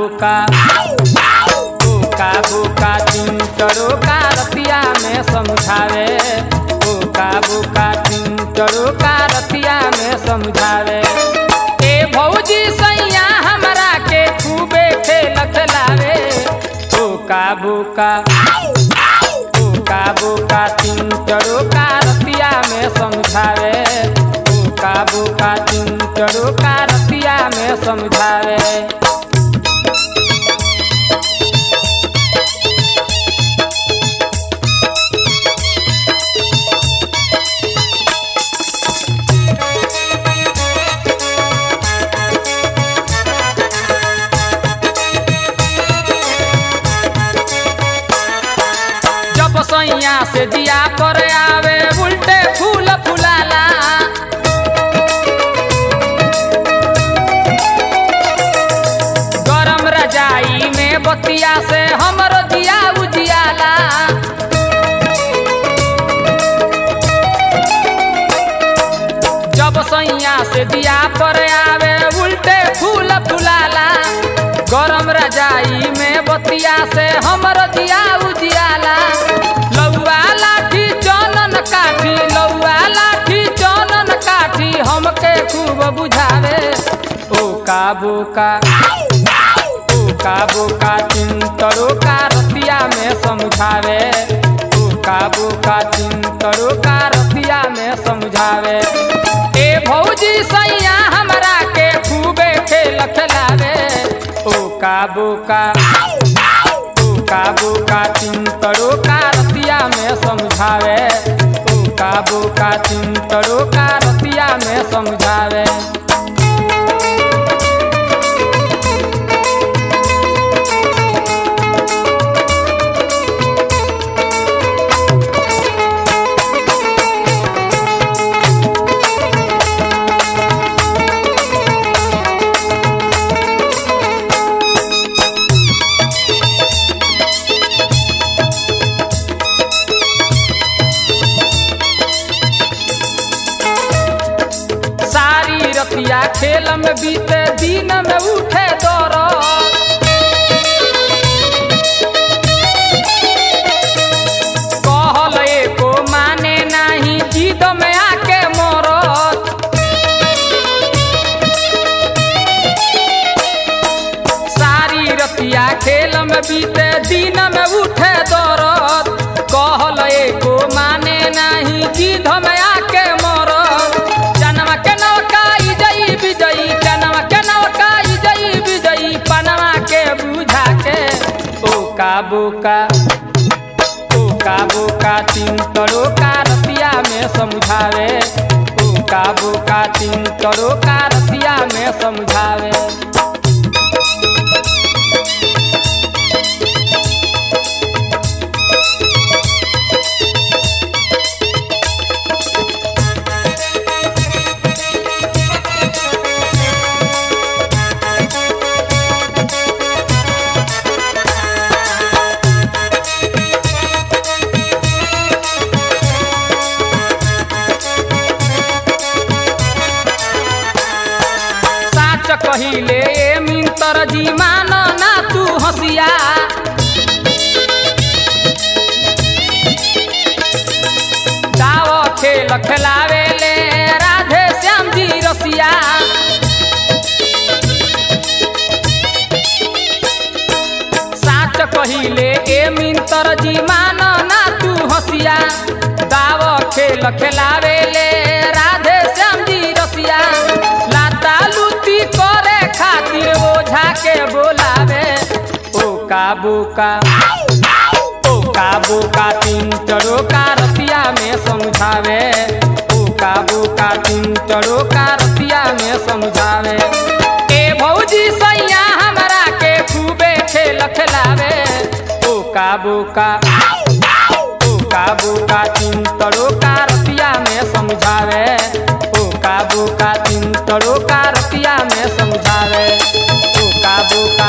बोका बोका बोका चिंटरो का रतिया में समझावे बोका बोका चिंटरो का रतिया में समझावे ए भौजी सैया हमरा के खूबे खेल खिलावे बोका बोका बोका बोका चिंटरो का रतिया में समझावे बोका बोका चिंटरो का रतिया में समझावे जब सैया से दिया पर आवे उल्टे फूल फुलाला गरम रजाई में बतिया से हमरो दिया उजियाला जब सैया से दिया पर आवे उल्टे फूल फुलाला गरम रजाई में बतिया से हमर दिया उजियाला लौआ लाठी चनन काठी लौआ लाठी चनन काठी हमके खूब बुझावे ओ का बोका ओ का बोका चिंतरो का रतिया में समझावे ओ का बोका चिंतरो का रतिया में समझावे ए भौजी सैया हमरा के खूबे खेल खिलावे ओ का बोका ओ का बोका चिंतरो का रतिया में समझावे ओ का बोका चिंतरो का रतिया में समझावे सारी रतिया खेल में बीते दिन में उठे दौड़ कहल एको माने नाही जिद में आके मरत सारी रतिया खेल में बीते दिन में उठे दौड़त कहल एको माने नाही जिद में आके मरत जनवा के नवकाई जई विजयी जनवा के नवकाई जई विजयी पनवा के बुझा के ओ का बोका ओ का बोका चिंतरो का रतिया में समझावे ओ का बोका चिंतरो का रतिया में समझावे साच कहिले ए मिन्तर जी मान ना तू हसिया दाव खेल खेलावे ले राधे श्याम जी रसिया साच कहिले ए मिन्तर जी मान ना तू हसिया दाव खेल खेलावे ले राधे श्याम जी रसिया लाता लुती करे खातिर ओझा के बोलावे ओ का बोका ओ का बोका चिंटरो का रतिया में समझावे ओ का बोका चिंटरो का रतिया में समझावे ए भौजी सैया हमरा के खूबे खेल खिलावे ओ का बोका ओ का बोका चिंतरो का रतिया में समझावे ओ का बोका चिंतरो का रतिया में समझावे ओ का बोका